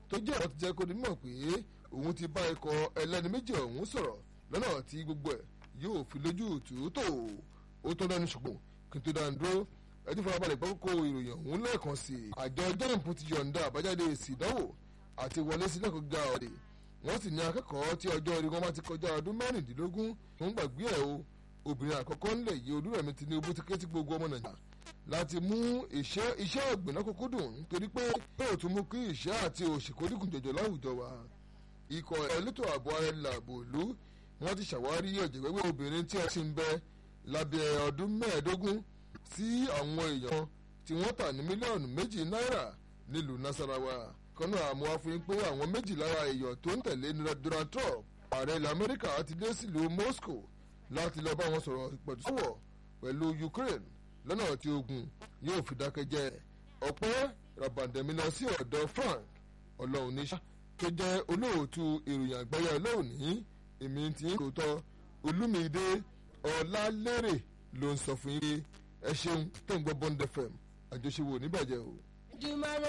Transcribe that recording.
tó jẹ́ ọ̀rọ̀ ti jẹ́ kó ní mọ̀ pé òun ti bá ikọ̀ ẹlẹ́ni méjì ọ̀hún sọ̀rọ̀ lọ́nà tí gbogbo ẹ̀ yóò fi lójú tòótò ó tó dánú ṣùgbọ́n kí n tó dánu dúró ẹtí farabalẹ̀ gbọ́ kókó ìròyìn ọ̀hún lẹ́ẹ̀kan sí i àjọ jẹ́rìmpù ti yọ̀ǹda àbájáde èsì ìdánwò àti wọlé sí lẹ́kọ̀ọ́ ga ọ̀dẹ̀ wọ́n sì ní akẹ́kọ̀ọ́ tí ọjọ́ orí wọn bá ti kọjá ọdún mẹ́rìndínlógún tó ń gbàgbé ẹ̀ o obìnrin àkọ́kọ́ ńlẹ̀ yìí olúrẹ̀mí Tinubu ti ké tí gbogbo ọmọ Nàìjíríà láti mú iṣẹ́ ọ̀gbìn lọ́kùnkún dùn nítorí pé yóò tún mú kí ìṣẹ́ àti òṣì kó dínkù jọjọ láwùjọ wa ikọ̀ elétò ààbò ara ilẹ̀ ààbò ìlú wọ́n ti ṣàwárí ọ̀jẹ̀wẹ́wẹ́ obìnrin tí wọ́n ti ń bẹ lábẹ́ ọdún mẹ́ẹ̀ẹ́dógún sí àwọn èèyàn tí wọ́n tà ní mílíọ̀nù méjì náírà nílùú Nasarawa kọ́nà àmọ́ àfihàn pé àwọn méjì lára èèyàn tó ń tẹ̀lé Donald Trump ààrẹ ilẹ̀ Amẹ́ríkà ti dé sílùú Moscow láti lọ bá wọn sọ̀rọ̀ pẹ̀tùsọ̀wọ̀ pẹ̀lú Ukraine lọ́nà tí ogun yóò fi dákẹ́ jẹ́ ọ̀pẹ́ rabandemi lọ sí ọ̀dọ̀ Frank ọlọ́run níṣà tó jẹ́ olóòtú ìròyìn àgbáyé lónìí èmi ti ń tòótọ́ Olúmídé Ọlálérè ló ń sọ fún yín ẹ ṣeun tó ń gbọ́ Bond FM àjọṣe wo níbàjẹ́ o.